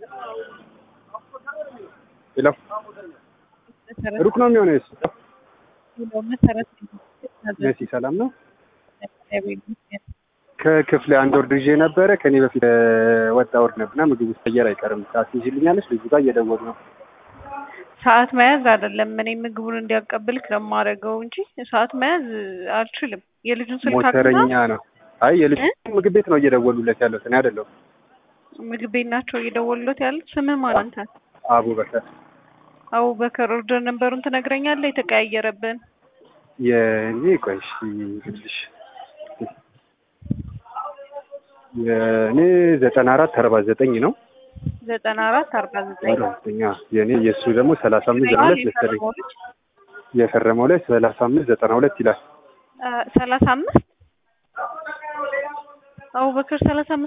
ሄሎ ሩቅ ነው የሚሆነው የሱ መሰረት መሲ ሰላም ነው ከክፍለ አንድ ወርድ ይዤ ነበረ ከኔ በፊት ወጣ ወርድ ነበርና ምግብ ውስጥ አየር አይቀርም ሰዓት ይዤልኛለች ልጁ ጋር እየደወሉ ነው ሰዓት መያዝ አይደለም እኔ ምግቡን እንዲያቀብልክ ነው የማደርገው እንጂ ሰዓት መያዝ አልችልም። የልጁን ስልክ ሞተረኛ ነው አይ የልጁ ምግብ ቤት ነው እየደወሉለት ያለው እኔ አይደለሁም ምግብ ቤት ናቸው እየደወሉለት ያሉት። ስምህ ማን አንተ? አቡበከር አቡበከር ኦርደር ነበሩን ትነግረኛለህ? የተቀያየረብን የእኔ ቆይ እሺ ልልሽ የእኔ ዘጠና አራት አርባ ዘጠኝ ነው ዘጠና አራት አርባ ዘጠኝ አራተኛ የእኔ የእሱ ደግሞ ሰላሳ አምስት ዘጠና ሁለት መሰለኝ የፈረመው ላይ ሰላሳ አምስት ዘጠና ሁለት ይላል ሰላሳ አምስት አቡበከር ሰላሳ አምስት